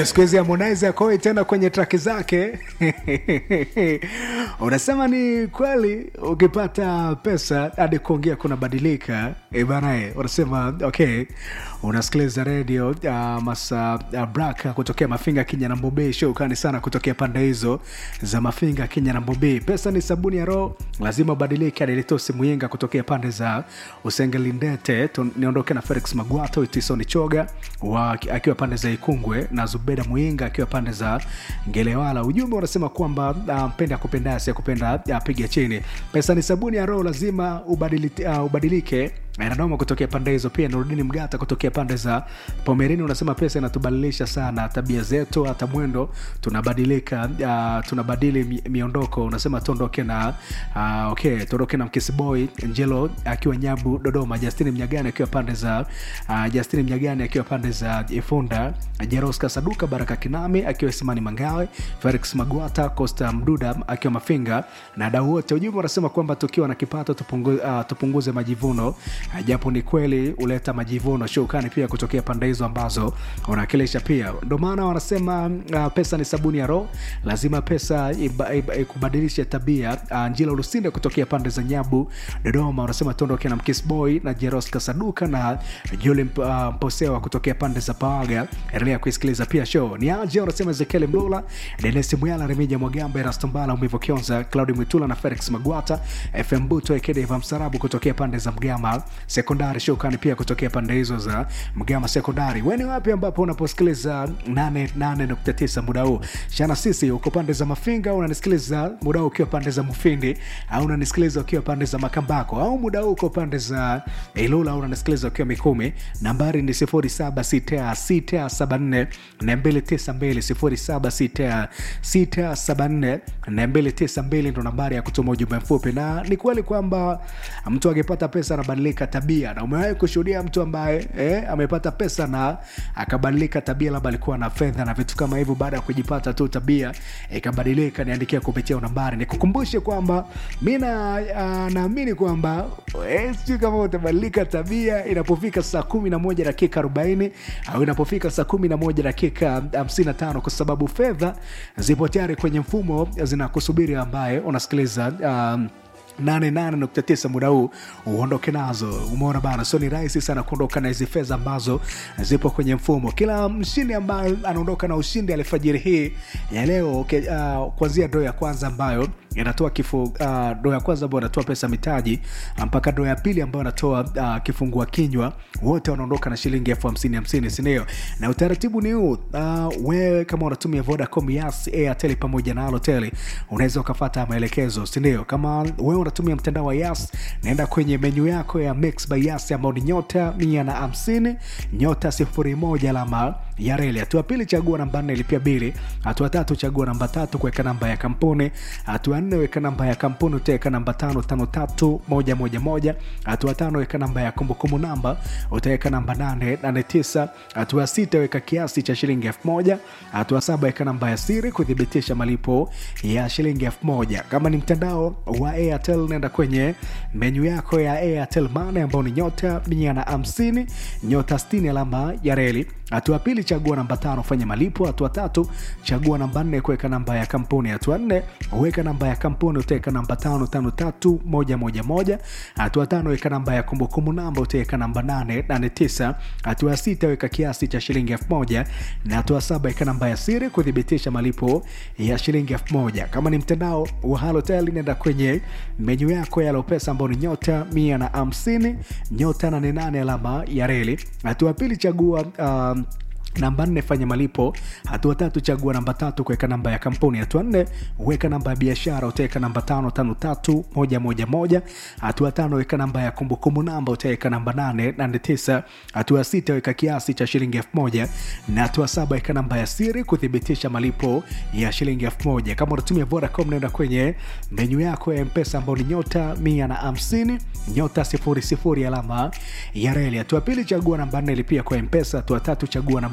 Yaani siku hizi Harmonize akoi tena kwenye traki zake unasema ni kweli, ukipata pesa hadi kuongea kunabadilika e bana e, unasema okay, unasikiliza redio uh, masa uh, braka kutokea Mafinga Kinya na Mbobe, shukani sana kutokea pande hizo za Mafinga Kinya na Mbobe. Pesa ni sabuni ya roho, lazima ubadilike. Adelitosi Muyinga kutokea pande za Usengelindete, tu- niondoke na Felix Magwato Itisoni Choga wa, akiwa pande za Ikungwe na Zubeda Muyinga akiwa pande za Ngelewala. Ujumbe unasema kwamba uh, mpenda kupenda asiyekupenda apiga chini. Pesa ni sabuni ya roho, lazima ubadili, uh, ubadilike Nanoma kutokea pande hizo pia. Nurudini Mgata kutokea pande za Pomerini unasema pesa inatubadilisha sana tabia zetu, hata mwendo tunabadilika, uh, tunabadili mi, miondoko. Unasema tuondoke na uh, okay, tuondoke na Mkisiboy Njelo akiwa Nyabu Dodoma, Justini Mnyagani akiwa pande za uh, Justini Mnyagani akiwa pande za Ifunda, Jeros Kasaduka, Baraka Kinami akiwa Simani Mangawe, Felix Magwata, Costa Mduda akiwa Mafinga na dau wote. Ujumbe unasema kwamba tukiwa na kipato tupungu, uh, tupunguze majivuno japo ni kweli huleta majivuno. Shukrani pia kutokea pande hizo ambazo unawakilisha pia. Ndo maana wanasema uh, pesa ni sabuni ya roho, lazima pesa iba- iba- ikubadilishe tabia. Uh, Njila Lusinde kutokea pande za Nyabu Dodoma unasema tuondoke na Mkisboy na Jeros Kasaduka na Juli Mp- uh, Mposewa kutokea pande za Pawaga. Endelea kuisikiliza pia show ni aje, unasema Ezekiel Mlula, Denis Mwyala, Remija Mwagamba, Erasto Mbala, Umivo Kionza, Claudi Mwitula na Felix Magwata, FM Buto Ekedeva Msarabu kutokea pande za Mgama sekondari shukani pia kutokea pande hizo za mgama sekondari weni wapi ambapo unaposikiliza 88.9 muda huu shana sisi uko pande za mafinga unanisikiliza muda huu ukiwa pande za mufindi au unanisikiliza ukiwa pande za makambako au muda huu uko pande za ilula au unanisikiliza ukiwa mikumi nambari ni 076674 292 076674 292 ndo nambari ya kutuma ujumbe mfupi na ni kweli kwamba mtu akipata pesa anabadilika tabia na umewahi kushuhudia mtu ambaye eh, amepata pesa na akabadilika tabia labda alikuwa na fedha na vitu kama hivyo baada ya kujipata tu tabia ikabadilika niandikia kupitia nambari nikukumbushe kwamba mi na- ah, naamini kwamba eh, sijui kama utabadilika tabia inapofika saa kumi na moja dakika arobaini au inapofika saa kumi na moja dakika hamsini na tano kwa sababu fedha zipo tayari kwenye mfumo zinakusubiri ambaye unasikiliza um, 88.9 muda huu uondoke nazo umeona bana so ni rahisi sana kuondoka na hizi fedha ambazo zipo kwenye mfumo kila mshindi ambaye anaondoka na ushindi alfajiri hii ya leo okay, uh, kuanzia doo ya kwanza ambayo inatoa kifu uh, doo ya kwanza ambayo inatoa pesa mitaji mpaka doo ya pili ambayo inatoa uh, kifungua kinywa wote wanaondoka na shilingi elfu hamsini hamsini sindio na utaratibu ni huu uh, wewe kama unatumia vodacom yas airtel pamoja na halotel unaweza ukafata maelekezo sindio kama wewe unatumia mtandao wa yas naenda kwenye menyu yako ya mix by yas ambao ni nyota mia na hamsini nyota sifuri moja alama ya reli hatua pili chagua namba nne lipia bili hatua tatu chagua namba tatu kuweka namba ya kampuni hatua nne weka namba ya kampuni utaweka namba tano tano tatu moja moja moja hatua tano weka namba ya kumbukumbu namba utaweka namba nane nane tisa hatua sita weka kiasi cha shilingi elfu moja hatua saba weka namba ya siri kuthibitisha malipo ya shilingi elfu moja kama ni mtandao wa airtel nenda kwenye menyu yako ya airtel mane ambao ni nyota mia na hamsini nyota 60 alama ya reli hatua pili chagua namba tano fanya malipo hatua tatu chagua namba nne kuweka namba ya kampuni hatua nne weka namba ya kampuni utaweka namba tano tano tatu moja moja moja hatua tano weka namba ya kumbukumbu namba utaweka namba nane nane tisa hatua sita weka kiasi cha shilingi elfu moja na hatua saba weka namba ya siri kuthibitisha malipo ya shilingi elfu moja kama ni mtandao wa halotel nenda kwenye menyu yako ya lopesa ambao ni nyota mia na hamsini nyota 88 alama ya reli hatua pili chagua um, namba nne fanya malipo hatua tatu chagua namba tatu kuweka namba ya kampuni hatua nne weka namba ya biashara utaweka namba tano tano tatu moja moja moja hatua tano weka namba ya kumbukumbu namba utaweka namba nane nane tisa hatua sita weka kiasi cha shilingi elfu moja na hatua saba weka namba ya siri kuthibitisha malipo ya shilingi elfu moja kama unatumia vodacom naenda kwenye menyu yako ya mpesa ambao ni nyota mia na hamsini nyota sifuri sifuri alama ya reli hatua pili chagua namba nne lipia kwa mpesa hatua tatu chagua namba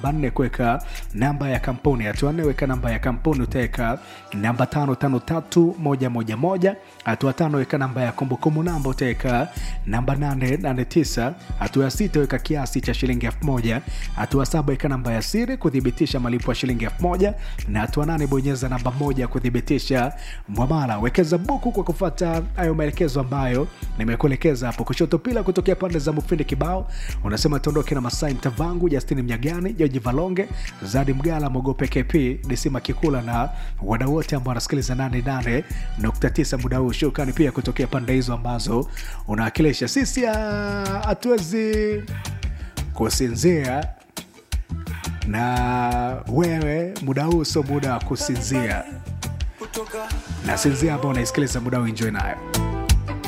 namba nne kuweka namba ya kampuni hatua nne weka namba ya kampuni utaweka namba tano tano tatu moja moja moja hatua tano weka namba ya kumbukumbu namba utaweka namba nane nane tisa hatua ya sita weka kiasi cha shilingi elfu moja hatua saba weka namba ya siri kuthibitisha malipo ya shilingi elfu moja na hatua nane bonyeza namba moja kuthibitisha mwamala wekeza buku kwa kufata hayo maelekezo ambayo nimekuelekeza hapo kushoto pila kutokea pande za mufindi kibao unasema tuondoke na masai mtavangu justini mnyagani joji valonge zadi mgala mogope kp disima kikula na wadau wote ambao wanasikiliza 88.9 muda huu shukrani pia kutokea pande hizo ambazo unawakilisha sisi ah, hatuwezi kusinzia na wewe muda huu sio muda wa kusinzia na sinzia ambao unaisikiliza muda huu enjoy nayo